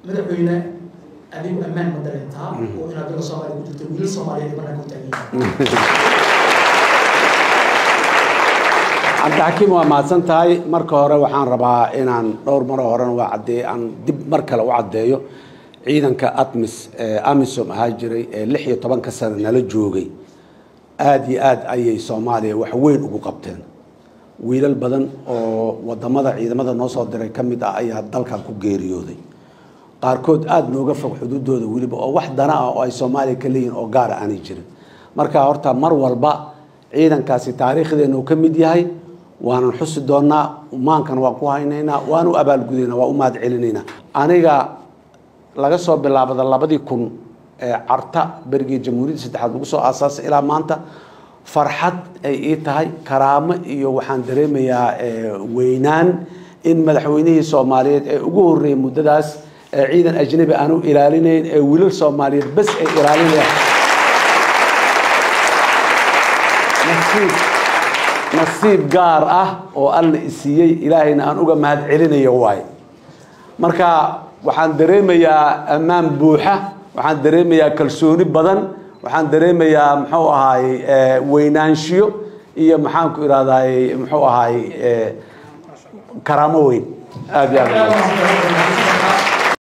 madaxweyne adigu ammaan ma dareentaa oo inaad dala soomaaliya ku jirto wiilal soomaaliyeed ee bannaanka u taagan cabdixakiim waa mahadsan tahay marka hore waxaan rabaa inaan dhowr maro horena waa caddeey aan dib mar kale u caddeeyo ciidanka atmis ee amisom ahaa jiray ee lix iyo tobanka sano nala joogay aada iyo aad ayay soomaaliya wax weyn ugu qabteen wiilal badan oo wadamada ciidamada noo soo diray ka mid ah ayaa dalkan ku geeriyooday qaarkood aada nooga fog xuduudooda weliba oo wax dana ah oo ay soomaaliya ka leeyihin oo gaara aanay jirin marka horta mar walba ciidankaasi taariikhdeena uu ka mid yahay waanan xusi doonaa maankana waan ku haynaynaa waan u abaalgudaynaa waan u mahad celinaynaa aniga laga soo bilaabada labadii kun ee carta berigii jamhuuriyadda saddexaad lagu soo aasaasay ilaa maanta farxad ay ii tahay karaamo iyo waxaan dareemayaa weynaan in madaxweynihii soomaaliyeed ee ugu horreeyay muddadaas ee ciidan ajnabi aan u ilaalinayn ee wiilal soomaaliyeed bas ay ilaalinayaan nasiib nasiib gaar ah oo alla isiiyey ilaahayna aan uga mahad celinayo waaye marka waxaan dareemayaa ammaan buuxa waxaan dareemayaa kalsooni badan waxaan dareemayaa muxuu ahaay weynaanshiyo iyo maxaan ku ihahdaay muxuu ahaay karaamo weyn aada iyo aad